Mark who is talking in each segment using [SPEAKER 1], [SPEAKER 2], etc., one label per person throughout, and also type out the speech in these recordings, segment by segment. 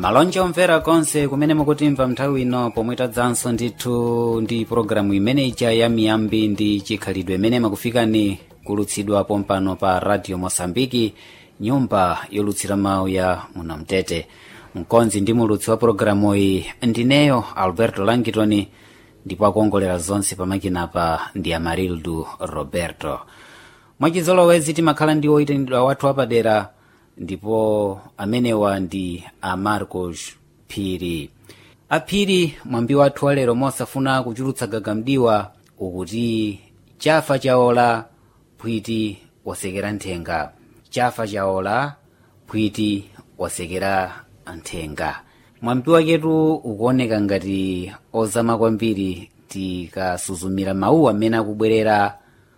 [SPEAKER 1] malonje omvera konse kumene mukutimva nthawi ino pomwe tadzanso ndithu ndi pologalamu imene ija ya miyambi ndi chikhalidwe imene makufikani kulutsidwa pompano pa radio mosambiki nyumba yolutsira mawu ya munamtete mkonzi ndi mulutsi wa pologalamu iyi ndineyo alberto langitoni ndipo akuongolera zonse pamakinapa ndi amarildu roberto mwachizolowezi timakhala ndi oyitanidwa wathu apadera ndipo amenewa ndi amarcos phiri aphiri mwambi wathu walero mosafuna kuchulutsa gagamdiwa ukuti chafa chaola phwiti wasekera nthenga chafa chaola phwiti wasekera nthenga mwambi waketu ukuoneka ngati ozama kwambiri tikasuzumira mawu amene akubwerera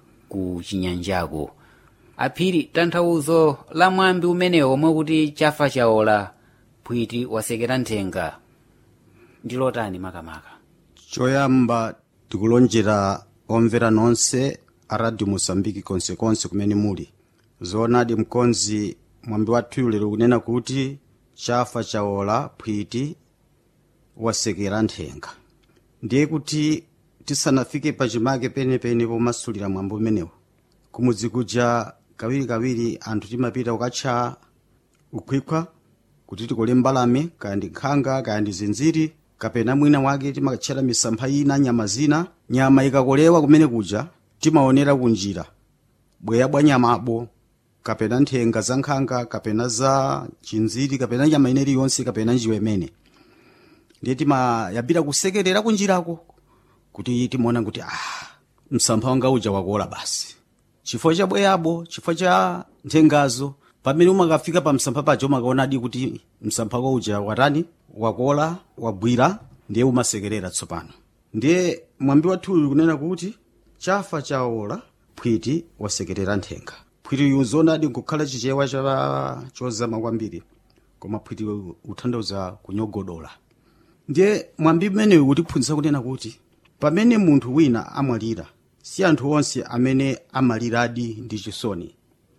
[SPEAKER 1] ku chinyanjaku aphiri tanthauzo la mwambi umenewo omwe kuti chafa chaola phwiti wasekera nthenga ndilotani makamaka
[SPEAKER 2] choyamba tikulonjera omvera nonse a radio mosambiki konsekonse kumene muli zoonadi mkonzi mwambi wathu lero kunena kuti chafa chaola phwiti wasekera nthenga ndiye kuti tisanafike pachimake penepene pomasulira mwambi umenewo kumudzi kuja kawirikawiri anthu timapita kukatcha ukhwikhwa kuti tikole mbalame kaya ndi nkhanga kaya ndi zinziri kapena mwina wake timakatchera misampha ina nyama zina nyama ikakolewa kumene kuja timaonera kunjira bweya bwa nyamabo kapena nthenga za nkhanga kapena za chinziri kapena nyama ina iliyonse kapena njiwa imene ndiye timayambira kusekerera kunjirako kuti timaona kuti ah msampha wanga uja wakola basi chifukwa cha bweyabo chifukwa cha nthengazo pamene umakafika pa msampha paja umakaonadi kuti msampha uja watani wakola wagwira ndiye umasekerera tsopano ndiye mwambi wathuyu kunena kuti chafa chaola phwiti wasekerera nthenga phwiti zonadi nkukhala chichewa cha chozama kwambiri koma phwiti utanthauza kunyogodola ndiye mwambi umenewu kutiphunzitsa kunena kuti pamene munthu wina amwalira si anthu onse amene amaliradi ndi chisoni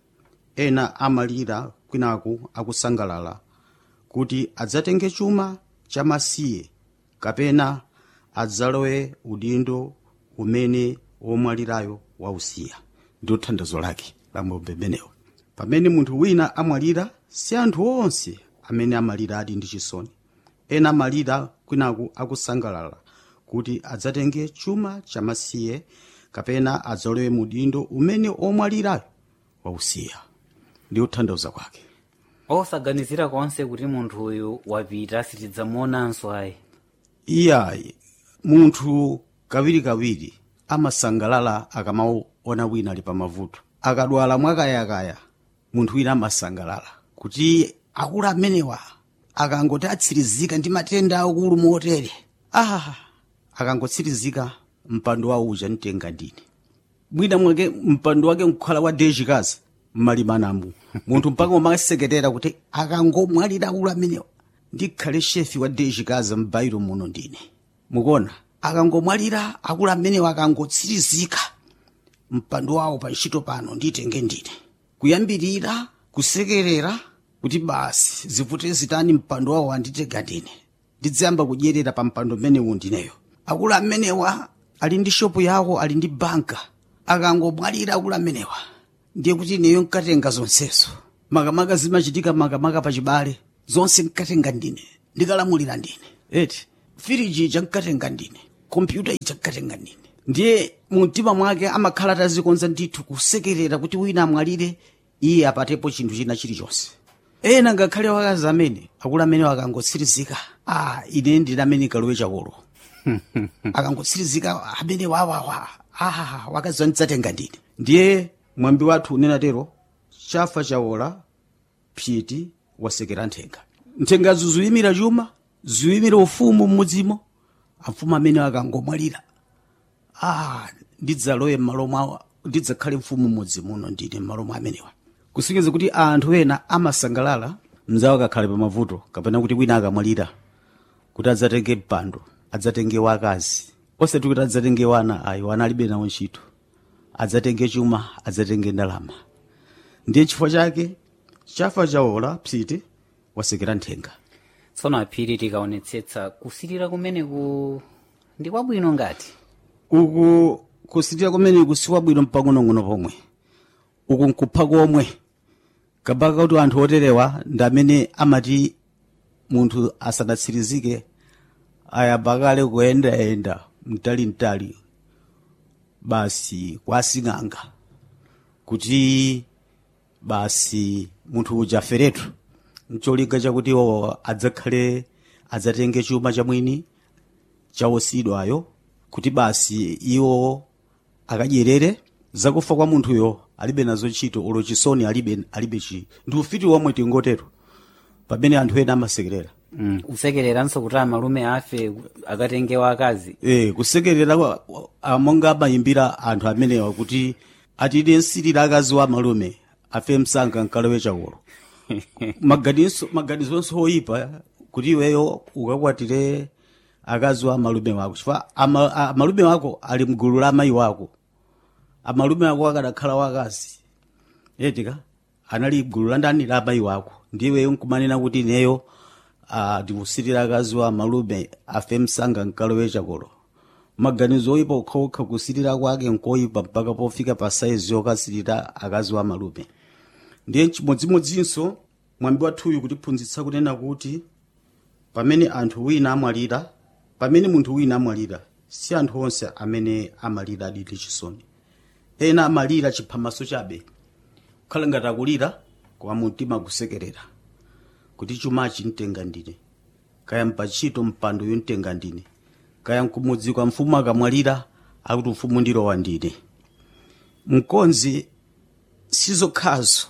[SPEAKER 2] ena amalira kwinaku akusangalala kuti adzatenge chuma chamasiye kapena adzalowe udindo umene womwalirayo wausiya ndi thandizo lake la mwambi umenewo pamene munthu wina amwalira si anthu onse amene amaliradi ndi chisoni ena amalira kwinaku akusangalala kuti adzatenge chuma chamasiye kapena adzalowe mudindo umene omwalirayo wausiya ndi uthandauza kwake
[SPEAKER 1] osaganizira konse kuti munthu uyu wapita sitidzamuonanso ayi
[SPEAKER 2] iyayi munthu kawirikawiri amasangalala akamaona wina ali pamavuto akadwala mwakayakaya munthu wina amasangalala kuti akulu amenewa akangoti atsirizika ndi matenda akulu motere ah akangotsirizika mpando wawo uja mtenga ndine mwina mwake mpando wake nkukhala wa dejikazi mmalimanamo munthu mpaka umaseketera kuti akangomwalira akulu amenewa ndikhale shefi wa dejikazi m'bairo muno ndine mukuona akangomwalira akulu amenewa akangotsirizika mpando wawo pa ntchito pano nditenge ndine kuyambirira kusekerera kuti basi zivute zitani mpando wawo anditenga ndine ndidziyamba kudyerera pa mpando mmenewu ndineyo akulu amenewa ali ndi shopu yawo ali ndi banka akangomwalira akulu amenewa ndiye kuti ineyo nkatenga zonsezo makamaka zimachitika makamaka pachibale zonse nkatenga ndine ndikalamulira ndine eti firiji ija nkatenga ndine kompyuta ija nkatenga ndine ndiye mumtima mwake amakhala atazikonza ndithu kusekerera kuti wina amwalire iye apatepo chinthu china chilichonse ena ngakhale wakazi amene akulu amene akangotsirizika ah ine ndine amene kalowe chakolo akangotsirizika amene wawawa ah wakazi wandidzatenga ndine ndiye mwambi wathu unena tero chafa chaola phiti wasekera nthenga nthengazo ziyimira chuma ziyimira ufumu m'mudzimo amfumu amene akangomwalira ah ndidzalowe m'malo mwawo ndidzakhale mfumu m'mudzi muno ndine m'malo mwa amenewa kusonyeza kuti anthu ena amasangalala mzawo akakhale pamavuto kapena kuti wina akamwalira kuti adzatenge mpando adzatenge wakazi osati kuti adzatenge wana ayi wana alibe nawo ntchito adzatenge chuma adzatenge ndalama ndiye chifukwa chake chafa chaola phiti wasekera nthenga
[SPEAKER 1] tsono aphiri tikaonetsetsa kusilira kumeneku ndi kwabwino ngati
[SPEAKER 2] uku kusilira kumene kusiwa bwino mpang'onong'ono pomwe uku nkupha komwe kabaka kuti anthu oterewa ndi amene amati munthu asanatsirizike ayamba kale kuyendayenda mtalintali basi kwasing'anga kuti basi munthu uja aferetu ncholinga chakuti iwo adzakhale adzatenge chuma chamwini chawosidwayo kuti basi iwo akadyerere zakufa kwa munthuyo alibe nazo ntchito olo chisoni alibe alibe chi ndi ufiti womwe tingotero pamene anthu ena amasekerera
[SPEAKER 1] mm. kusekereranso kuti amalume afe akatenge wakazi
[SPEAKER 2] e, kusekerera kwa- a- monga amayimbira anthu amenewa kuti atide nsirira akazi wa malume afe msanga mkalowe chakolo maganizo maganizonso oyipa kuti iweyo ukakwatire akazi wa malume wako chifukwa ama, a- malume wako ali mgulu la amayi wako amalume wako akadakhala wakazi etika anali gulu la ndani la amayi wako ndiweyo nkumanena kuti neyo ah, ndikusirira akazi wa malume afe msanga mkalowe chakolo maganizo oyipa okhaokha kusirira kwake nkoyipa mpaka pofika pa saizi yokasirira akazi wa malume ndiye chimodzimodzinso mwambi wathuyu kutiphunzitsa kunena kuti pamene anthu wina amwalira pamene munthu wina amwalira si anthu onse amene amalira aditi chisoni ena amalira chiphamaso chabe kukhala ngati akulira koma mumtima kusekerera kuti chumachi mtenga ndine kaya mpachito mpando yomtenga ndine kaya mkumudzi kwa mfumu akamwalira akuti mfumu ndilowa ndine mkonzi sizokhazo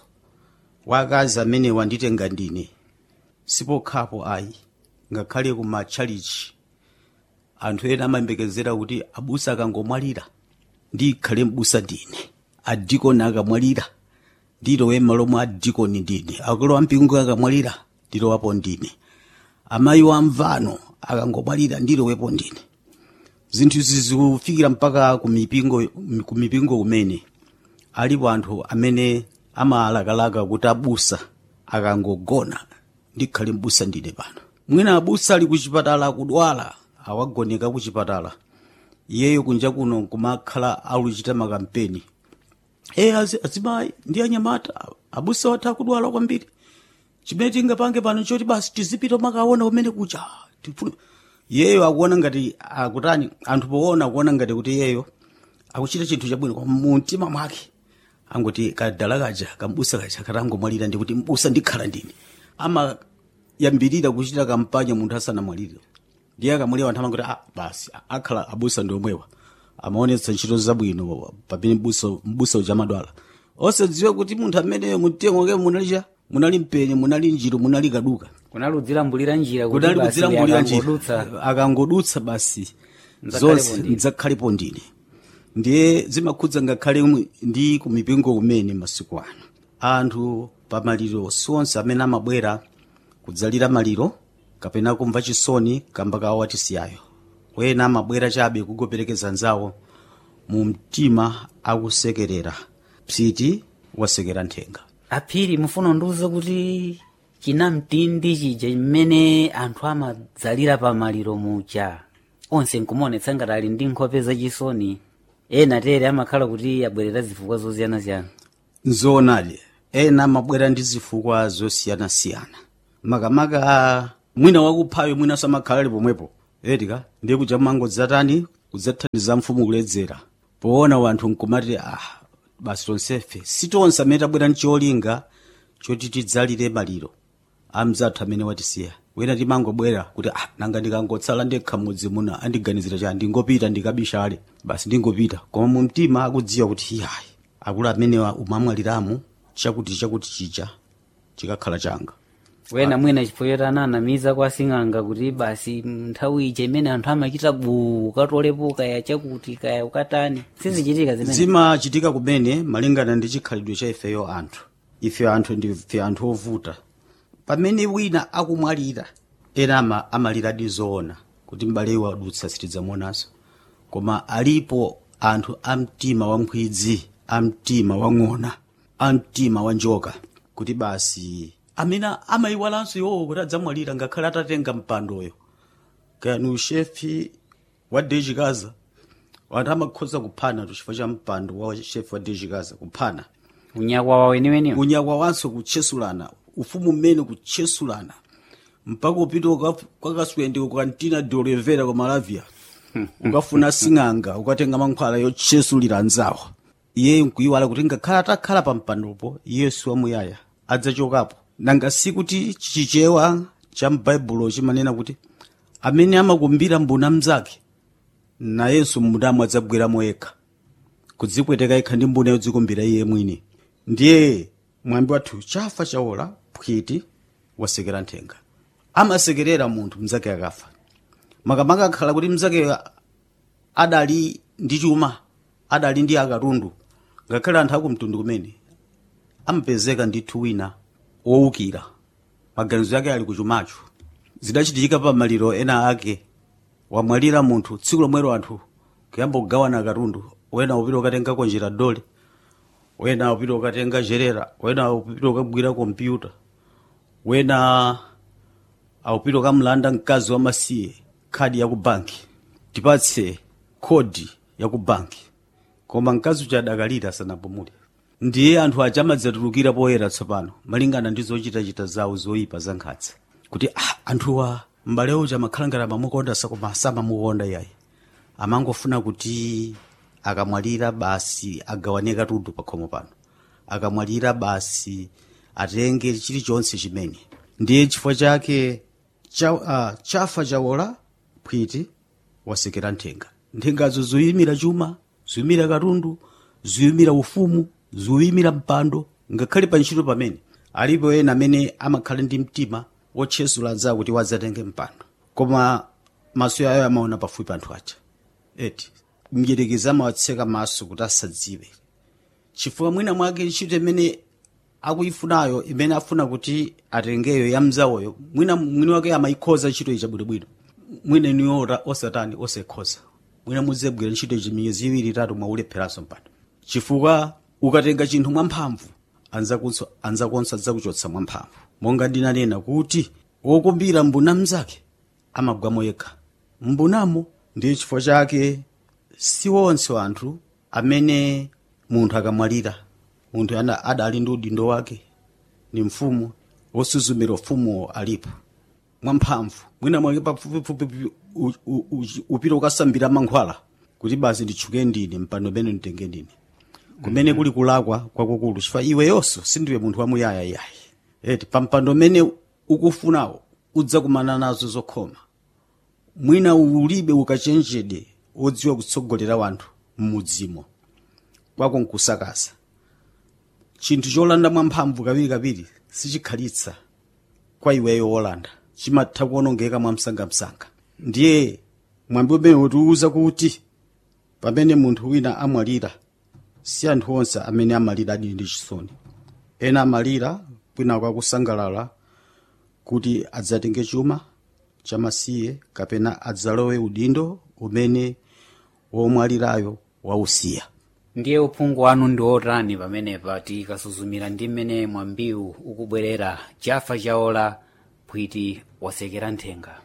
[SPEAKER 2] wakazi amene wanditenga ndine sipokhapo ayi ngakhale kuma tchalichi anthu ena amayembekezera kuti abusa akangomwalira ndikhale mbusa ndine adikoni akamwalira ndilowe m'malo mwa adikoni ndine akulu ampingo akamwalira ndilowapo ndine amayi wa mvano akangomwalira ndilowepo ndine zinthu izi zikufikira mpaka kumipingo kumipingo kumene alipo anthu amene amalakalaka kuti abusa akangogona ndikhale mbusa ndine pano mwina abusa ali kuchipatala akudwala awagoneka kuchipatala iyeyo kunja kuno kumakhala aluchita makampeni e azimayi ndi anyamata abusa watha kudwala kwambiri chimene tingapange pano choti basi tizipita makaona kumene kucha Tifuna- iyeyo akuona ngati akutani anthu poona akuona ngati kuti iyeyo akuchita chinthu chabwino koma mumtima mwake angoti kadala kaja kambusa kaja katangomwalira ndikuti mbusa ndikhala ndine amayambirira kuchita kampanya munthu asanamwalire ndiye akamwalira anthu amangoti ah, basi akhala abusa ndi omwewa amaonetsa ntchito zabwino pamene mbusa mbusa uja amadwala osadziwa kuti munthu ameneyo mumtima mwake munali cha munali mpenye munali njiro munali kaduka
[SPEAKER 1] kunaludzira mbulira njira kuti
[SPEAKER 2] kudali
[SPEAKER 1] basi
[SPEAKER 2] kudzira mbulira njira
[SPEAKER 1] akangodutsa
[SPEAKER 2] akangodutsa basi
[SPEAKER 1] Mdzakhalepo
[SPEAKER 2] zonse
[SPEAKER 1] ndine.
[SPEAKER 2] mdzakhalepo ndine ndiye zimakhudza ngakhale mu- ndi kumipingo kumene masiku ano anthu pamaliro siwonse amene amabwera kudzalira maliro kapena kumva chisoni kamba kawo watisiyayo wena amabwera chabe kugoperekeza nzawo mu mtima akusekerera psiti wasekera nthenga
[SPEAKER 1] aphiri mufuna ndiuze kuti chinamtindi chija mmene anthu amadzalira pamaliro muja onse nkumaonetsa ngati ali ndi nkhope zachisoni ena tere amakhala kuti abwerera zifukwa zosiyanasiyana
[SPEAKER 2] nzoonadi ena amabwera ndi zifukwa zosiyanasiyana makamaka mwina wakuphayo mwinanso amakhala ali pomwepo etika ndiye kuja mangodzatani kudzathandiza mfumu kuledzera poona wanthu nkumati ah basi tonsefe sitonse amene tabwera ndi cholinga choti tidzalire maliro amzathu amene watisiya wena timangobwera kuti ah nanga ndikangotsala ndekha mudzi muno andiganizira chani ndingopita ndikabishale basi ndingopita koma mu mtima akudziwa kuti iyayi akulu amenewa umamwaliramu chakuti chakuti chija chikakhala changa
[SPEAKER 1] wena mwina chifukwa ananamiza kwa sing'anga kuti basi nthawi ija imene anthu amachita buu ukatolepo kaya chakuti kaya ukatani sizichitika zimene
[SPEAKER 2] zimachitika kumene malingana ndi chikhalidwe cha ifeyo anthu ife anthu ndife anthu ovuta pamene wina akumwalira ena ama, amaliradi zoona kuti m'bale wadutsa sitidzamuonanso koma alipo anthu amtima wamkhwidzi amtima wang'ona amtima wanjoka kuti basi amene amayiwalanso iwowo kuti adzamwalira ngakhale atatenga mpandoyo kani ushefi wa dejikaza wanthu amakhoza kuphana chifukwa cha mpando wa shefi wa dejikaza kuphana
[SPEAKER 1] unyakwa wawo weniweniwo
[SPEAKER 2] unyakwa wanso kutchesulana ufumu mmene kutchesulana mpaka upita uka- kwakaswende ukantina de olivera ku malavia ukafuna sing'anga ukatenga mankhwala yotchesulira anzawo iye nkuyiwala kuti ngakhala atakhala pa mpandopo yesu wamuyaya adzachokapo nanga sikuti chichewa cha m'baibulo chimanena kuti amene amakumbira mbuna mnzake nayenso mbunamo adzabweramo yekha kudzipweteka yekha ndi mbuna yodzikumbira iye mwini ndiye mwambi wathu chafa chawola phwiti wasekera nthenga amasekerera munthu mnzake akafa makamaka akhala kuti mnzake adali ndi chuma adali ndi akatundu ngakhale anthu akumtundu kumene amapezeka ndithu wina wowukira maganizo yake ali kuchumacho zidachitika pa maliro ena ake wamwalira munthu tsiku lomwero anthu kuyamba kugawana katundu wena upita ukatenga konjera dole wena upita ukatenga jerera wena upita ukagwira kompyuta wena aupita ukamlanda mkazi wa masiye khadi ya ku banki tipatse khodi ya ku banki koma mkazi uja adakalira asanapumule ndiye anthu aja amadzatulukira poyera tsopano malingana ndi zochitachita zawo zoyipa za nkhatsa kuti ah, anthuwa m'bale uja amakhala ngati amamukonda sakoma samamukonda iyayi amangofuna kuti akamwalira basi agawane katundu pakhomo pano akamwalira basi atenge chilichonse chimene ndiye chifukwa chake cha, uh, chafa chawola phwiti wasekera nthenga nthengazo ziyimira chuma ziyimira katundu ziyimira ufumu ziyimira mpando ngakhale pa ntchito pamene alipo ena amene amakhala ndi mtima wotchesula anzawo kuti wadzatenge mpando koma maso ayo amaona pafupi anthu aja eti mdyerekezi amawatseka maso kuti asadziwe chifukwa mwina mwake ntchito imene akuyifunayo imene afuna kuti atengeyo ya mzawoyo mwina mwini wake amayikhoza ntchito iyi chabwinobwino mwina niyo osatani osekhoza mwina mudzegwira ntchito ichi miyezi iwiri itatu mwaulepheranso mpando chifukwa ukatenga chinthu mwamphamvu anzakunso anzakonso adzakuchotsa mwamphamvu monga ndinanena kuti wokumbira mbuna mnzake amagwamo yekha mbunamo ndiye chifukwa chake si wonse anthu amene munthu akamwalira munthu ana adali ndi udindo wake ni mfumu wosuzumira ufumuwo alipo mwamphamvu mwina mwake pafupifupi u- u- u- upita ukasambira mankhwala kuti basi nditchuke ndine mpando umene nditenge ndine kumene kuli kulakwa kwakukulu chifukwa iweyonso sindiwe munthu wamuyaya iyayi eti pa mpando umene ukufunawo udzakumana nazo zokhoma mwina ulibe ukachenjede wodziwa kutsogolera wanthu mmudzimo kwako nkusakasa chinthu cholanda mwamphamvu kawirikawiri sichikhalitsa kwa iweyo wolanda chimatha kuonongeka mwamsangamsanga ndiye mwambi umene utiwuza kuti pamene munthu wina amwalira si anthu onse amene amalira adili ndi chisoni ena amalira kwina kwakusangalala kuti adzatenge chuma chamasiye kapena adzalowe udindo umene womwalirayo wausiya
[SPEAKER 1] ndiye uphungu wanu ndi otani pamenepa tikasuzumira ndi mmene mwambiwu ukubwerera chafa chawola phwiti wasekera nthenga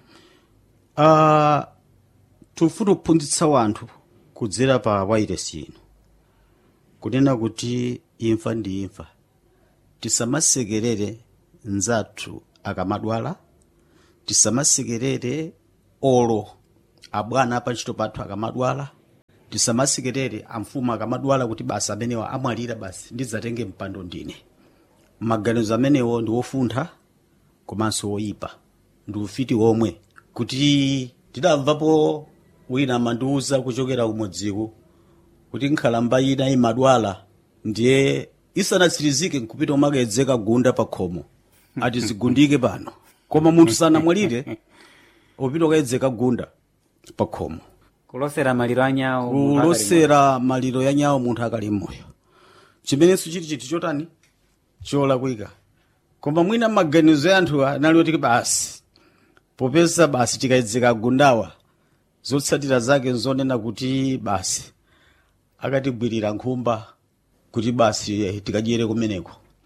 [SPEAKER 2] uh, tufuna kuphunzitsa wanthu kudzera pa wairesi ino kunena kuti imfa ndi imfa tisamasekerere nzathu akamadwala tisamasekerere olo abwana pa ntchito pathu akamadwala tisamasekerere amfumu akamadwala kuti basi amenewa amwalira basi ndidzatenge mpando ndine maganizo amenewo ndi wofuntha komanso woyipa ndi ufiti womwe kuti tidamvapo wina amandiwuza kuchokera kumodziku kuti nkhalamba ina imadwala ndiye isanatsirizike nkupita umakayedzeka gunda pa khomo ati zigundike pano koma munthu sanamwalire upita ukayedzeka gunda pa khomo
[SPEAKER 1] kulosera maliro anyawo munthu akali
[SPEAKER 2] kulosera maliro ya nyawo munthu akali mmoyo chimenenso chili chinthu chotani cholakwika koma mwina maganizo ya anthu anali oti basi popeza basi tikayedzeka gundawa zotsatira zake nzonena kuti basi akatibwirira nkhumba kuti basi eh, tikadyere kumeneko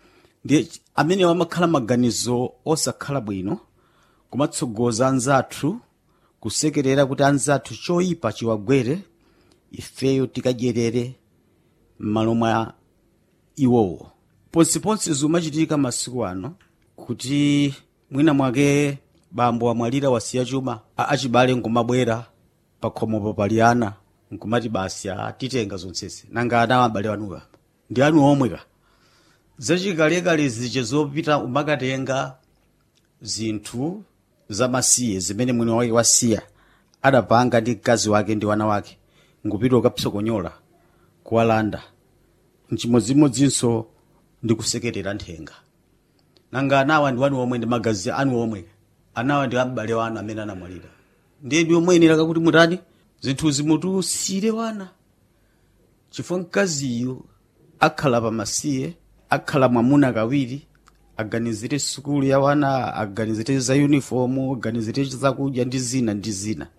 [SPEAKER 2] ndiye amene amakhala maganizo osakhala bwino kumatsogoza anzathu kusekerera kuti anzathu choyipa chiwagwere ifeyo tikadyerere m'malo mwa iwowo ponsiponsi zimachitika masiku ano kuti mwina mwake bambo amwalira wasiya chuma a- achibale nkumabwera pakhomopo pali ana nkumati basi atitenga zonsezi nanga ana abale wanuka ndi anu omweka zachikalekale zije zopita umakatenga zinthu zamasiye zimene mwini wake wasiya adapanga ndi mkazi wake ndi wana wake nkupita ukapsokonyola kuwalanda mchimodzimodzinso ndi kusekerera nthenga nanga anawa ndi wanu omwe ndi magazi anu omwe anawa ndi abale wanu amene anamwalira ndiyedi omweyenera kakuti mutani zinthuzi mutusire wana chifukwa mkaziyu akhala pamasiye akhala mwamuna kawiri aganizire sukulu ya wana aganizire za uniform aganizire zakudya ndi zina ndi zina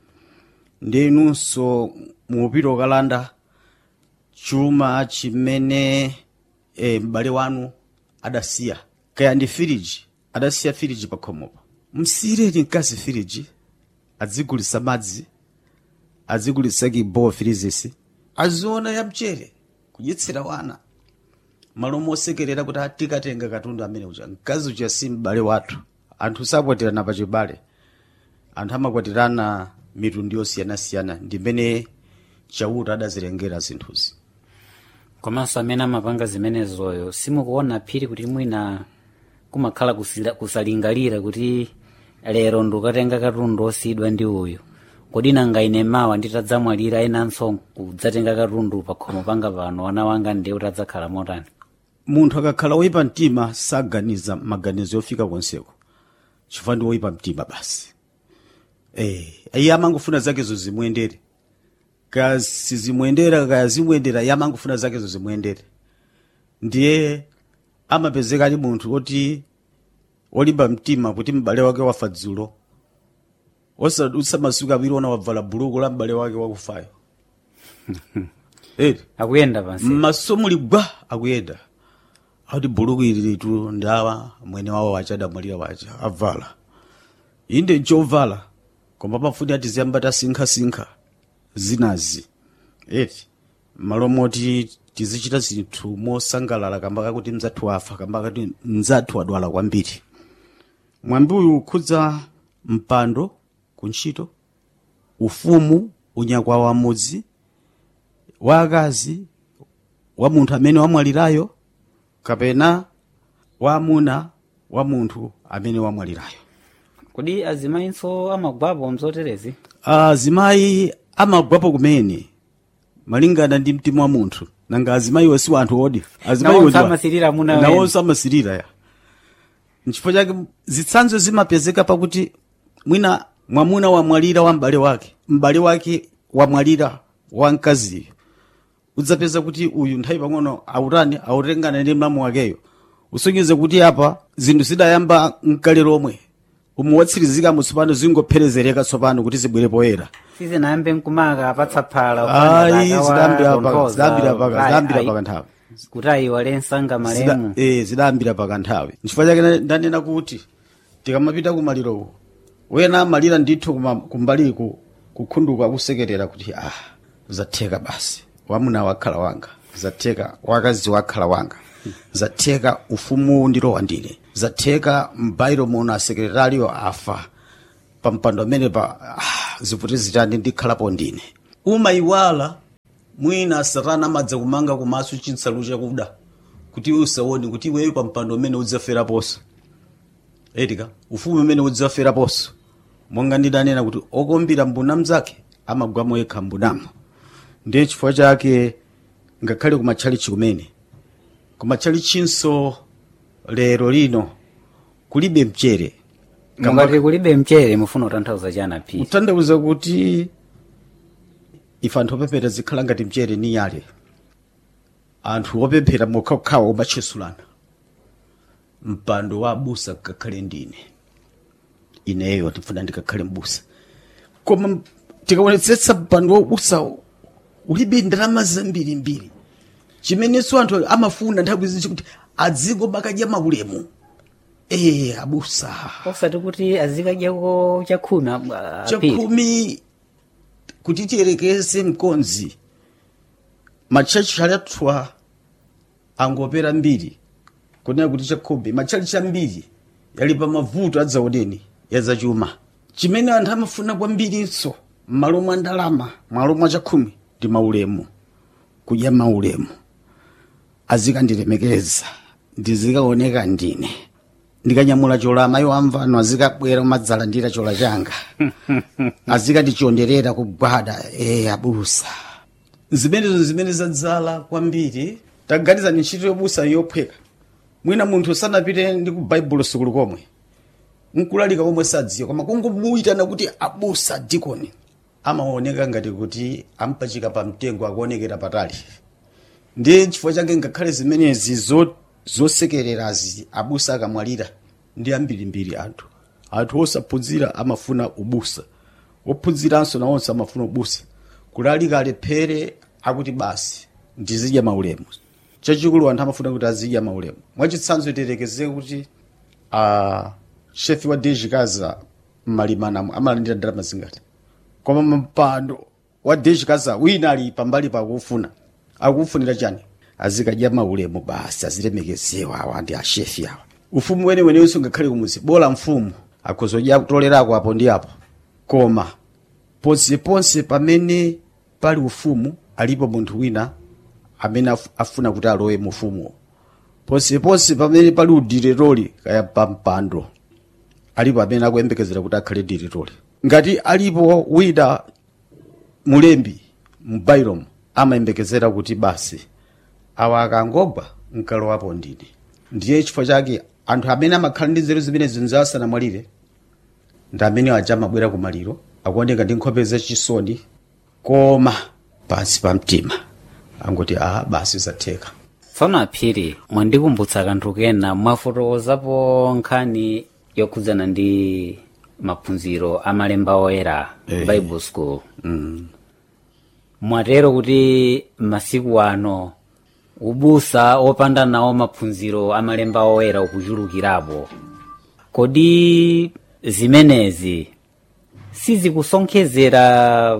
[SPEAKER 2] ndinunso mupita ukalanda chuma chimene e, m'bale wanu adasiya kaya ndi firiji adasiya firiji pakhomopo msiyireni mkazi firiji adzigulitsa madzi adzigulitsa kibowa firizisi aziona ya mchere kudyetsera wana malo mosekerera kuti tikatenga katundu amene uja mkazi uja si m'bale wathu anthu sakwatirana pachibale anthu amakwatirana mitundu yosiyanasiyana ndimene chauta adazilengera zinthuzi
[SPEAKER 1] komanso amene amapanga zimenezoyo simukuona phiri kuti mwina kumakhala kusila- kusalingalira kuti lero ndikukatenga katundu osiyidwa ndi uyu kodi nanga ine mawa nditadzamwalira enanso kudzatenga katundu pakhomo panga pano wana wanga ndiye kuti adzakhala motani
[SPEAKER 2] munthu akakhala woyipa mtima saganiza maganizo yofika konseko chifukwa ndi woyipa mtima basi eh iye amangofuna zakezo zimuyendere kaya sizimuyendera kaya zimuyendera iye amangofuna zakezo zimuyendere ndiye amapezeka ali munthu woti wolimba mtima kuti m'bale wake wafa dzulo osadutsa masiku awiri ona wavala buluku la m'bale wake wakufayo eri
[SPEAKER 1] akuyenda pansi
[SPEAKER 2] mmaso muli gwa akuyenda akuti buluku ili litu ndawa mwene wawo wacha adamwalira wacha avala inde nchovala koma pamafuni ati ziyamba tasinkhasinkha zinazi eti malo moti tizichita zinthu mosangalala kamba kakuti mzathu afa kamba kakuti mzathu adwala kwambiri mwambi uyu ukhudza mpando kuntchito ufumu unyakwa wa mudzi wa akazi wa munthu amene wamwalirayo kapena wa amuna wa munthu amene wamwalirayo
[SPEAKER 1] kodi azimayinso amagwapo mzoterezi
[SPEAKER 2] azimayi amagwapo kumene malingana ndi mtima wa munthu nanga azimayiwo si wanthu odi
[SPEAKER 1] Nawonso amasirira amuna wena.
[SPEAKER 2] nawonso amasirira ya nchifukwa chake zitsanzo zimapezeka pakuti mwina mwamuna wamwalira wa m'bale wake m'bale wake wamwalira wa mkaziyo udzapeza kuti uyu nthawi pang'ono autani autengana ndi mlamu wakeyo usonyeze kuti apa zinthu zidayamba mkale lomwe umuwatsirizika mutsopano zingopherezereka tsopano kuti zibwere poyera
[SPEAKER 1] sizinayambe nkumaka apatsa phala
[SPEAKER 2] ayi zidayambira paka zidayambira paka zidayambira paka nthawi
[SPEAKER 1] kuti ayiwale msanga
[SPEAKER 2] Zida-
[SPEAKER 1] malemu
[SPEAKER 2] eh, zidayambira paka nthawi nchifukwa chake na- ndanena kuti tikamapita kumaliro wena amalira ndithu kuma- kumbaliku kukhunduka kusekerera kuti ah zatheka basi wamuna wakhala wanga zatheka wakazi wakhala wanga zatheka ufumu ndilowa ndine zatheka mbairo muno asekretariyo afa pampando amene pa ah, ziputi zitandi ndikhalapo ndine umayiwala mwina satana amadza kumanga kumaso chinsalu chakuda kuti iwe usaone kuti iweyo pampando umene udzaferaponso etika ufumu umene udzaferaponso monga ndidanena kuti okumbira mbuna mzake amagwamo yekha mbunamo ndiye chifukwa chake ngakhale kumatchalichi kumene kumatchalichinso lero lino kulibe mchere
[SPEAKER 1] mungati kulibe mchere mufuna kutanthauza chana phi
[SPEAKER 2] kutanthauza kuti ife anthu opemphera zikhala ngati mchere ni nyale anthu opemphera mokhawokhawa omatchesulana mpando wa abusa ngakhale ndine ineyo ndifuna ndikakhale mbusa koma tikaonetsetsa mpando wa ubusa ulibe ndalama zambirimbiri chimenenso anthu amafuna nthawi zinji kuti adziko makadya maulemu ee abusa
[SPEAKER 1] osati kuti azikadyako chakhumi a- a- apiri
[SPEAKER 2] chakhumi kuti tiyerekeze mkonzi matchalichi alathwa angopera mbiri kunena kuti chakhumi matchalichi ambiri yali pa mavuto adzaoneni yazachuma chimene anthu amafuna kwambirinso m'malo mwa ndalama m'malo mwa chakhumi ndi maulemu kudya maulemu azikandilemekeza ndizikaoneka ndine ndikanyamula chola amayi wamvano azikabwera umadzalandira chola changa azikandichonderera kugwada e abusa zimenezo zimene zadzala kwambiri taganizani ntchito yobusa yophweka mwina munthu sanapite ndi ku baibulo sukulu komwe nkulalika komwe sadziwa koma kungomuyitana kuti abusa dikoni amaoneka ngati kuti ampachika pa mtengo akuonekera patali ndiye chifukwa chake ngakhale zimenezi zo- zosekererazi abusa akamwalira ndi ambirimbiri anthu anthu osaphunzira amafuna ubusa ophunziranso nawonso amafuna ubusa kulalika alephere akuti basi ndizidya maulemu chachikulu anthu amafuna kuti azidya maulemu mwachitsanzo iterekeze kuti uh, shefi wa dejikaza mmalimanamo amalandira ndalama zingati koma mpando wa dejikaza wina ali pambali pakufuna akufunira chani azikadya maulemu basi azilemekezewa awa ndi ashefi awa ufumu wenewenenso ngakhale kumuzi bola mfumu akuzodya kutolerako apo ndi apo koma ponseponse pamene pali ufumu alipo munthu wina amene af- afuna kuti alowe mu ufumuwo ponseponse pamene pali udiriroli kaya pampando alipo amene akuyembekezera kuti akhale diriroli ngati alipo wina mulembi mubailomu amayembekezera kuti basi awa akangogwa nkalowapo ndine ndiye chifukwa chake anthu amene amakhala ndi nzeru zimene zinzawo asanamwalire ndi amene aja amabwera ku maliro akuoneka ndi nkhope zachisoni koma pansi pa mtima angoti a basi zatheka
[SPEAKER 1] tsono aphiri mwandikumbutsa kanthu kena mwafotokozapo nkhani yokhudzana ndi maphunziro amalemba oyera
[SPEAKER 2] Eh.
[SPEAKER 1] bible school mwatero kuti masiku ano ubusa opanda nawo maphunziro amalemba oyera ukuchulukirapo kodi zimenezi sizikusonkhezera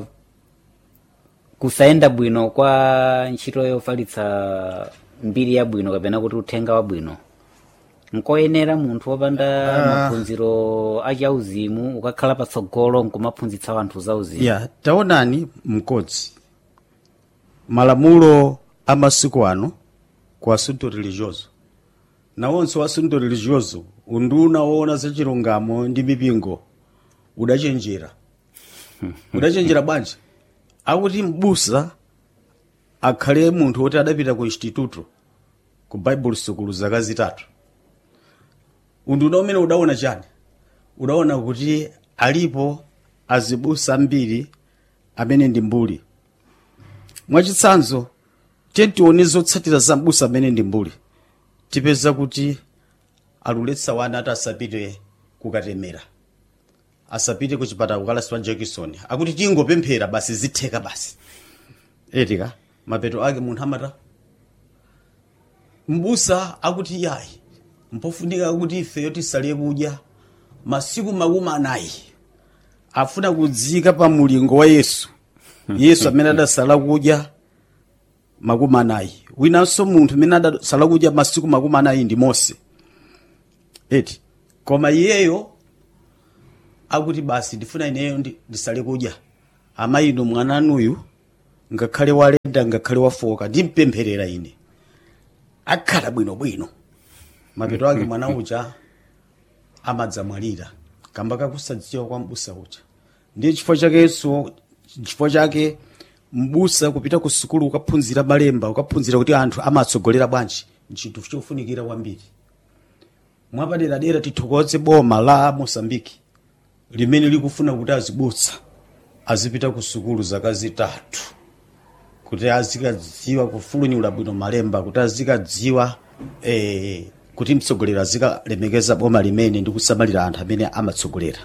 [SPEAKER 1] kusayenda bwino kwa ntchito yofalitsa mbiri yabwino kapena kuti uthenga wabwino nkoyenera munthu wopanda maphunziro achauzimu ukakhala patsogolo nkumaphunzitsa wanthu zauzimu
[SPEAKER 2] ya taonani mkodzi malamulo a masiku ano ku asunto religioso nawonso asunto religioso unduna woona za chilungamo ndi mipingo udachenjera udachenjera bwanji akuti mbusa akhale munthu woti adapita ku instituto ku bible sukulu zaka zitatu unduna umene udaona chani udaona kuti alipo azibusa ambiri amene ndi mbuli mwachitsanzo tiye tione zotsatira za mbusa amene ndi mbuli tipeza kuti aluletsa wana ati asapite kukatemera asapite ku chipatala kukalaswa jackson akuti tingopemphera basi zitheka basi etika mapeto ake munthu amata mbusa akuti yayi mpofunika kuti ifeyo tisale kudya masiku makumi anayi afuna kudzika pa mulingo wa yesu yesu amene adasala kudya makumi anayi winanso munthu amene adasala kudya masiku makumi anayi ndi mose eti koma iyeyo akuti basi ndifuna ineyo ndi- ndisale kudya amayi inu mwananuyu ngakhale waleda ngakhale wafoka ndimpempherera ine akhala bwinobwino mapeto ake mwana uja amadzamwalira kamba kakusadziwa kwa mbusa uja ndiye chifukwa chakenso chifukwa chake mbusa kupita ku sukulu ukaphunzira malemba ukaphunzira kuti anthu amatsogolera bwanji nchinthu chofunikira kwambiri mwapaderadera tithokoze boma la mosambiki limene likufuna kuti azibusa azipita ku sukulu zaka zitatu kuti azikadziwa kufulunyula bwino malemba kuti azikadziwa eh, kuti mtsogoleri azikalemekeza boma limene ndi kusamalira anthu amene amatsogolera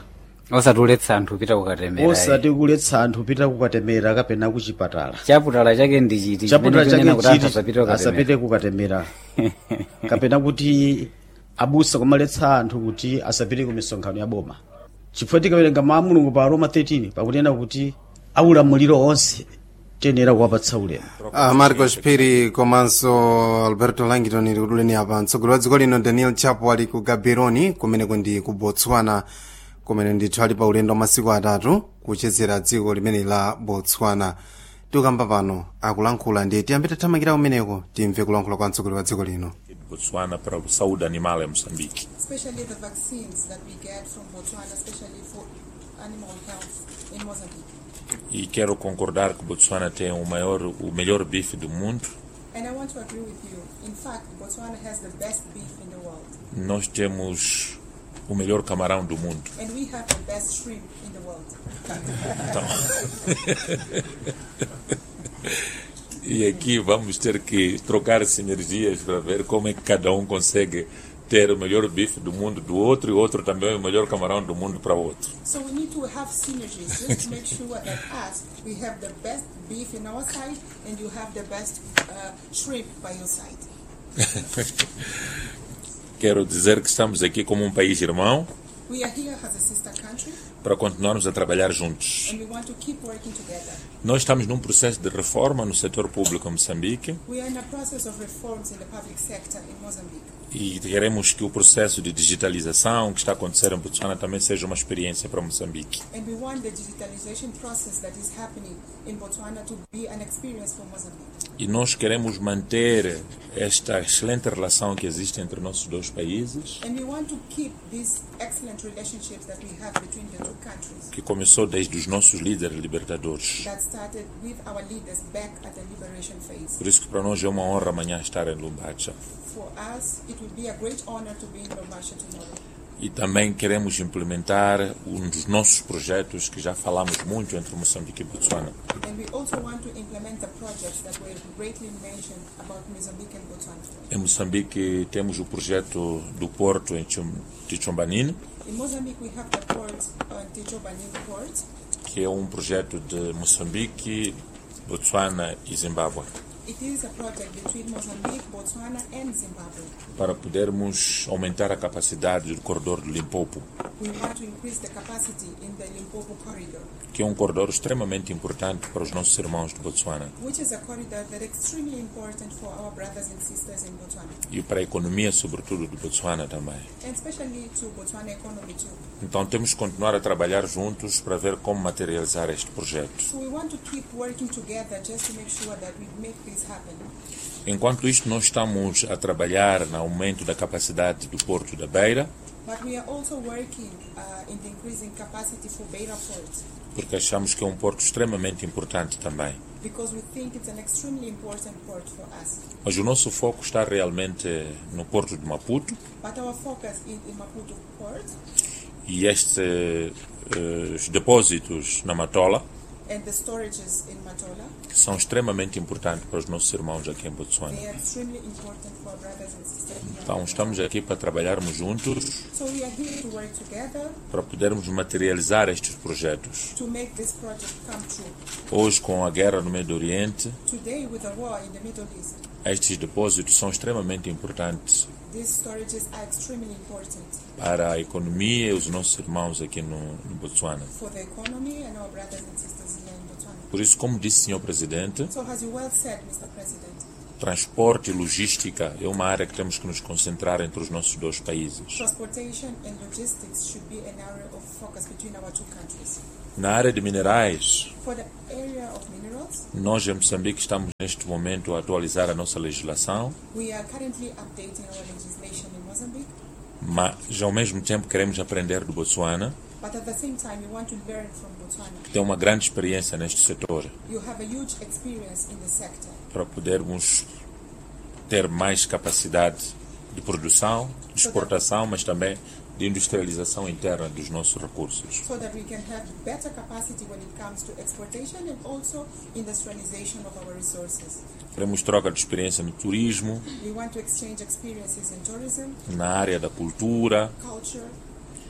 [SPEAKER 1] osatuletsa anthu kupita kukatemera
[SPEAKER 2] osati kuletsa anthu kupita kukatemera kapena kuchipatala
[SPEAKER 1] chaputala chake ndi chiti
[SPEAKER 2] chaputala
[SPEAKER 1] chimene
[SPEAKER 2] chake
[SPEAKER 1] kuti anthu
[SPEAKER 2] chiti
[SPEAKER 1] asapite kukatemera
[SPEAKER 2] asapite kukatemera kapena kuti abusa kumaletsa anthu kuti asapite ku misonkhano ya boma chifukwa tikawerenga mawu a mulungu pa roma 13 pakunena kuti aulamuliro onse tiyenera kuwapatsa ulemu
[SPEAKER 3] Ah, marcos phiri komanso alberto langton ili kutuleni apa mtsogoleri wa dziko lino daniel chapo ali ku gaborone kumeneko ndi ku botswana kumene ndithu ali pa ulendo wa masiku atatu kuchezera dziko limene la botswana tikukamba pano akulankhula ndi tiyambe tathamangira kumeneko timve kulankhula kwa mtsogoleri wa dziko lino
[SPEAKER 4] de Botswana para a saúde animal em Moçambique.
[SPEAKER 5] especially the vaccines that we get from Botswana, especially for animal health in Mozambique.
[SPEAKER 4] E quero concordar que Botswana tem o maior, o melhor bife do mundo.
[SPEAKER 5] And I want to agree with you. In fact, Botswana has the best beef in the world.
[SPEAKER 4] Nós temos o melhor camarão do mundo.
[SPEAKER 5] And we have the best shrimp in the world.
[SPEAKER 4] E aqui vamos ter que trocar sinergias para ver como é que cada um consegue ter o melhor bife do mundo do outro e o outro também o melhor camarão do mundo para o outro.
[SPEAKER 5] So we need to have synergies just to make sure that us, we have the best beef in our side and you have the best uh, shrimp by your side.
[SPEAKER 4] Quero dizer que estamos aqui como um país irmão
[SPEAKER 5] We are here as a sister country
[SPEAKER 4] para continuarmos a trabalhar juntos.
[SPEAKER 5] and we want to keep working together.
[SPEAKER 4] Nós estamos num processo de reforma no setor público em Moçambique
[SPEAKER 5] We are in a process of reforms in the public sector in Mozambique.
[SPEAKER 4] e queremos que o processo de digitalização que está a acontecer em Botswana também seja uma experiência para Moçambique.
[SPEAKER 5] And we want the digitalization process that is happening in Botswana to be an experience for Mozambique.
[SPEAKER 4] E nós queremos manter esta excelente relação que existe entre nossos dois países,
[SPEAKER 5] And we want to keep these excellent relationships that we have between the two countries
[SPEAKER 4] que começou desde os nossos líderes libertadores.
[SPEAKER 5] that started with our leaders back at the liberation phase.
[SPEAKER 4] Por isso que para nós é uma honra amanhã estar em Lumbacha.
[SPEAKER 5] For us, it would be a great honor to be in Lubasha tomorrow.
[SPEAKER 4] E também queremos implementar um dos nossos projetos que já falamos muito entre Moçambique e Botswana,
[SPEAKER 5] And we also want to implement the projects that were greatly mentioned about Mozambique and Botswana.
[SPEAKER 4] Em Moçambique temos o projeto do porto em Chum- Tichombanine,
[SPEAKER 5] In Mozambique, we have the port, uh, Tichobanin port,
[SPEAKER 4] que é um projeto de Moçambique, Botswana e Zimbábue,
[SPEAKER 5] It is a project between Mozambique, Botswana, and Zimbabwe.
[SPEAKER 4] para podermos aumentar a capacidade do corredor do Limpopo,
[SPEAKER 5] We want to increase the capacity in the Limpopo corridor,
[SPEAKER 4] que é um corredor extremamente importante para os nossos irmãos de Botswana
[SPEAKER 5] which is a corridor that is extremely important for our brothers and sisters in Botswana,
[SPEAKER 4] e para a economia, sobretudo, de Botswana também.
[SPEAKER 5] and especially to Botswana economy too.
[SPEAKER 4] Então temos que continuar a trabalhar juntos para ver como materializar este projeto.
[SPEAKER 5] So we want to keep working together just to make sure that we make this happen.
[SPEAKER 4] Enquanto isto, nós estamos a trabalhar no aumento da capacidade do Porto da Beira,
[SPEAKER 5] But we are also working uh, in the increasing capacity for Beira Port
[SPEAKER 4] porque achamos que é um porto extremamente importante também.
[SPEAKER 5] because we think it's an extremely important port for us.
[SPEAKER 4] Mas o nosso foco está realmente no porto de Maputo
[SPEAKER 5] But our focus is in Maputo Port
[SPEAKER 4] e estes eh, os depósitos na Matola,
[SPEAKER 5] and the storages in Matola.
[SPEAKER 4] que são extremamente importantes para os nossos irmãos aqui em Botswana.
[SPEAKER 5] They are extremely important for our brothers and sisters. here.
[SPEAKER 4] Então estamos aqui para trabalharmos juntos
[SPEAKER 5] So we are here to work together
[SPEAKER 4] para podermos materializar estes projetos.
[SPEAKER 5] to make this project come true.
[SPEAKER 4] Hoje, com a guerra no Médio Oriente,
[SPEAKER 5] Today, with the war in the Middle East,
[SPEAKER 4] estes depósitos são extremamente importantes
[SPEAKER 5] these storages are extremely important
[SPEAKER 4] para a economia e os nossos irmãos aqui no, no Botswana.
[SPEAKER 5] for the economy and our brothers and sisters here in Botswana.
[SPEAKER 4] Por isso, como disse o Sr. Presidente,
[SPEAKER 5] So, as you well said, Mr. President,
[SPEAKER 4] transporte e logística é uma área que temos que nos concentrar entre os nossos dois países.
[SPEAKER 5] transportation and logistics should be an area of focus between our two countries.
[SPEAKER 4] Na área de minerais,
[SPEAKER 5] For the area of minerals,
[SPEAKER 4] nós em Moçambique estamos neste momento a atualizar a nossa legislação,
[SPEAKER 5] we are currently updating our legislation in Mozambique,
[SPEAKER 4] mas ao mesmo tempo queremos aprender do Botswana,
[SPEAKER 5] but at the same time, we want to learn from Botswana.
[SPEAKER 4] que tem uma grande experiência neste setor,
[SPEAKER 5] You have a huge experience in the sector.
[SPEAKER 4] para podermos ter mais capacidade de produção, de exportação, mas também de industrialização interna dos nossos recursos.
[SPEAKER 5] so that we can have better capacity when it comes to exportation and also industrialization of our resources.
[SPEAKER 4] Queremos troca de experiência no turismo,
[SPEAKER 5] We want to exchange experiences in tourism,
[SPEAKER 4] na área da cultura,
[SPEAKER 5] culture,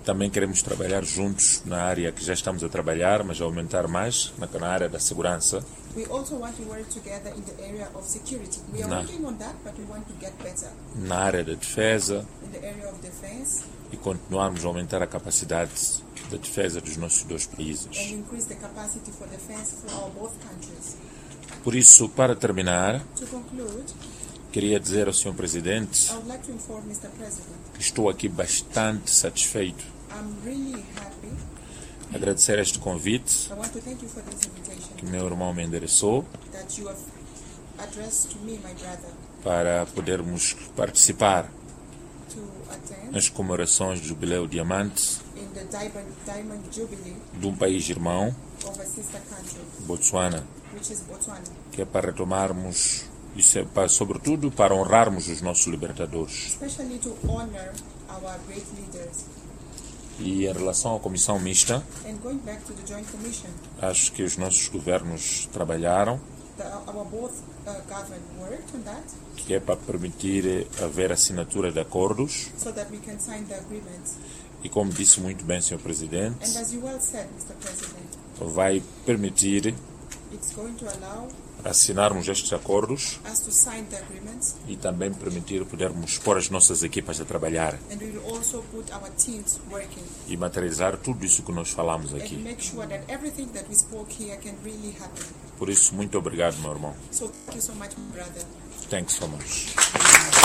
[SPEAKER 4] Também queremos trabalhar juntos na área que já estamos a trabalhar, mas aumentar mais na, na área da segurança.
[SPEAKER 5] We also want to work together in the area of security. We are
[SPEAKER 4] Nah.
[SPEAKER 5] working on that, but we want to get better
[SPEAKER 4] na área da defesa
[SPEAKER 5] in the area of defense
[SPEAKER 4] e continuarmos a aumentar a capacidade da defesa dos nossos dois
[SPEAKER 5] and
[SPEAKER 4] países.
[SPEAKER 5] increase the capacity for defense for our both countries.
[SPEAKER 4] Por isso, para terminar,
[SPEAKER 5] To conclude,
[SPEAKER 4] queria dizer ao Sr. Presidente
[SPEAKER 5] I would like to inform Mr. President
[SPEAKER 4] que estou aqui bastante satisfeito.
[SPEAKER 5] I'm really happy.
[SPEAKER 4] Agradecer este convite
[SPEAKER 5] I want to thank you for this invitation
[SPEAKER 4] que meu irmão me endereçou
[SPEAKER 5] that you have addressed to me, my brother,
[SPEAKER 4] para podermos participar
[SPEAKER 5] to attend
[SPEAKER 4] nas comemorações do Jubileu Diamante
[SPEAKER 5] in the Diamond, Diamond Jubilee
[SPEAKER 4] de um país irmão,
[SPEAKER 5] of a sister country,
[SPEAKER 4] Botsuana,
[SPEAKER 5] which is Botswana,
[SPEAKER 4] que é para retomarmos, isso é para, sobretudo para honrarmos os nossos libertadores.
[SPEAKER 5] especially to honor our great leaders.
[SPEAKER 4] E em relação à comissão mista,
[SPEAKER 5] And going back to the Joint Commission,
[SPEAKER 4] acho que os nossos governos trabalharam,
[SPEAKER 5] the, our both uh, government worked on that
[SPEAKER 4] que é para permitir haver assinatura de acordos.
[SPEAKER 5] so that we can sign the agreements.
[SPEAKER 4] E como disse muito bem, Sr. Presidente,
[SPEAKER 5] And as you well said, Mr. President,
[SPEAKER 4] vai permitir
[SPEAKER 5] it's going to allow
[SPEAKER 4] assinarmos estes acordos
[SPEAKER 5] us to sign the agreements
[SPEAKER 4] e também permitir podermos pôr as nossas equipas a trabalhar
[SPEAKER 5] and we will also put our teams working
[SPEAKER 4] e materializar tudo isso que nós falamos
[SPEAKER 5] and
[SPEAKER 4] aqui.
[SPEAKER 5] make sure that everything that we spoke here can really happen.
[SPEAKER 4] Por isso, muito obrigado, meu irmão.
[SPEAKER 5] So thank you so much, my brother.
[SPEAKER 4] Thanks so much.